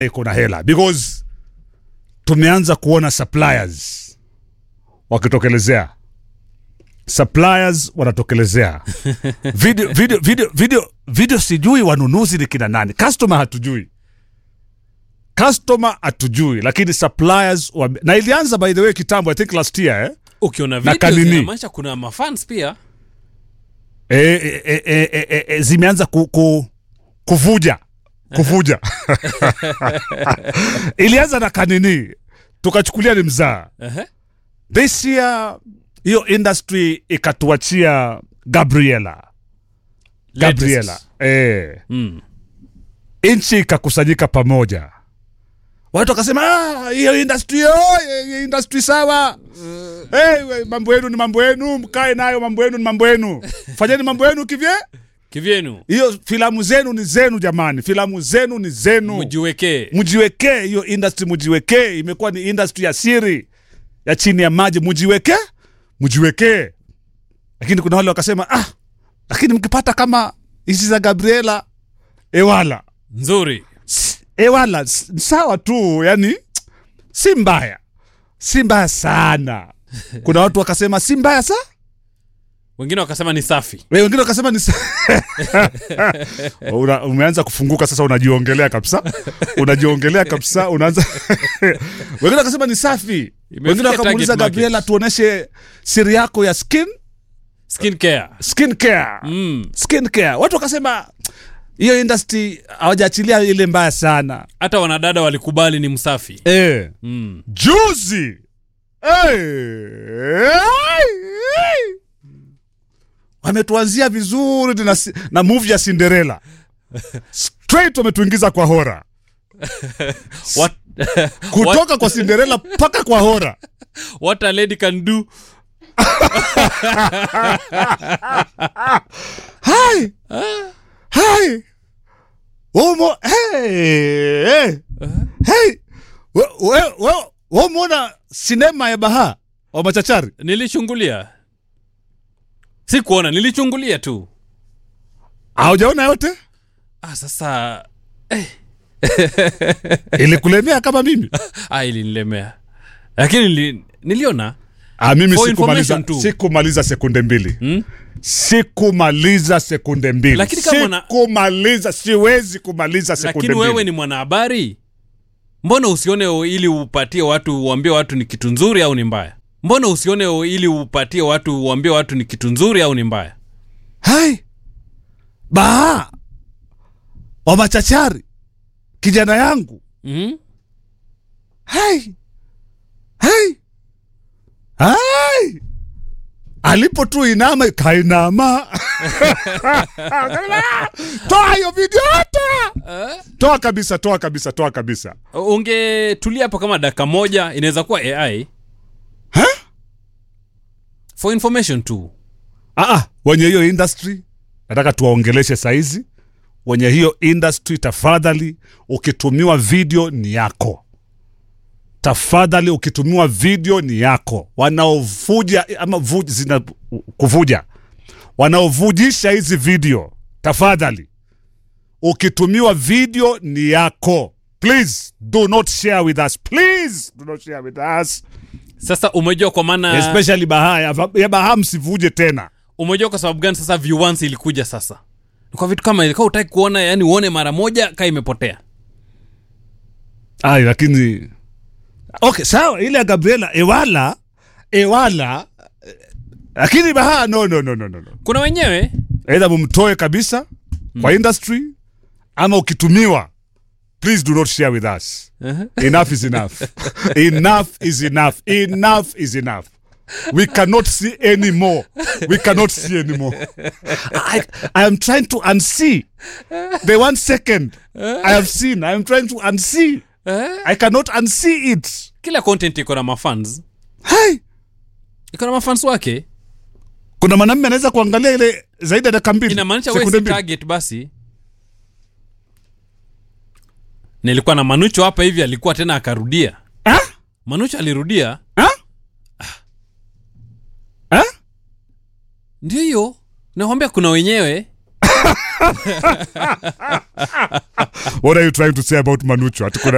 iko na hela because tumeanza kuona suppliers wakitokelezea suppliers wanatokelezea video, video, video, video, video sijui wanunuzi ni kina nani customer hatujui customer hatujui lakini suppliers wame... na ilianza by the way kitambo i think last year eh? ukiona Na video kanini. zinamaanisha kuna mafans pia e, e, e, e, e, e, e, zimeanza ku, ku, kuvuja kuvuja ilianza na kanini tukachukulia ni mzaa Ehe. this year hiyo industry ikatuachia gabriela gabriela eh, Mm. nchi ikakusanyika pamoja watu wakasema "Ah, hiyo industry oh, hiyo industry sawa hey, we, mambo yenu ni mambo yenu mkae nayo mambo yenu ni mambo yenu fanyeni mambo yenu kivye kivyenu hiyo filamu zenu ni zenu jamani filamu zenu ni zenu mjiwekee mjiwekee hiyo industry mjiwekee imekuwa ni industry ya siri ya chini ya maji mjiwekee mjiwekee lakini kuna wale wakasema ah lakini mkipata kama hizi za gabriela ewala nzuri S- ewala s- sawa tu yani si mbaya si mbaya sana kuna watu wakasema si mbaya sa wengine wakasema ni safi We, wengine wakasema ni sa- Una, umeanza kufunguka sasa unajiongelea kabisa unajiongelea kabisa unaanza wengine wakasema ni safi wengine wakamuuliza target market. gabriela tuoneshe siri yako ya skin skin care skin care mm. skin care watu wakasema hiyo industry hawajaachilia ile mbaya sana hata wanadada walikubali ni msafi eh. mm. juzi hey. wametuanzia vizuri na, si- na movie ya cinderella straight wametuingiza kwa hora what, kutoka kwa cinderella mpaka kwa hora what a lady can do hai hai umo hey. hey. hey. we, we, we, we umeona sinema ya baha wa machachari nilichungulia si kuona nilichungulia tu haujaona yote ah, sasa ilikulemea kama mimi ah, ilinilemea lakini nili, niliona Ah, mimi For sikumaliza, information tu. sikumaliza sekunde mbili Hmm? sikumaliza sekunde mbili Lakini kama una- sikumaliza siwezi kumaliza sekunde lakini mbili wewe ni mwanahabari mbona usione o- ili upatie watu uambie watu ni kitu nzuri au ni mbaya mbona usione o- ili upatie watu uambie watu ni kitu nzuri au ni mbaya hai baha wa machachari kijana yangu mm-hmm. hai hai hai alipo tu inama kainama toa hiyo video toa toa kabisa toa kabisa toa kabisa ungetulia hapo kama dakika moja inaweza kuwa ai ha? for information tu Ah, ah, wenye hiyo industry nataka tuwaongeleshe saizi wenye hiyo industry tafadhali ukitumiwa video ni yako tafadhali ukitumiwa video ni yako wanaovuja ama vu, zina, kuvuja wanaovujisha hizi video tafadhali ukitumiwa video ni yako please do not share with us please do not share with us sasa umejua kwa maana especially bahaa ya, ya bahaa msivuje tena umejua kwa sababu gani sasa viewance ilikuja sasa Ni kwa vitu kama ilikuwa utaki kuona yani uone mara moja kaa imepotea Ay, lakini okay sawa ile ya gabriela ewala ewala eh, lakini baha no no no no no no kuna wenyewe aidha mumtoe kabisa kwa industry ama ukitumiwa please do not share with us enough is enough enough is enough enough is enough we cannot see any more we cannot see any more I, I am trying to unsee the one second I have seen I am trying to unsee I cannot unsee it kila content iko na mafans hey. iko na mafans wake kuna mwanamme anaweza kuangalia ile zaidi ya dakika mbili inamaanisha we sekunde si mbili. target basi nilikuwa na manucho hapa hivi alikuwa tena akarudia Ah? manucho alirudia Ah? Ah? ndio hiyo nakwambia kuna wenyewe what are you trying to say about manucho Ati kuna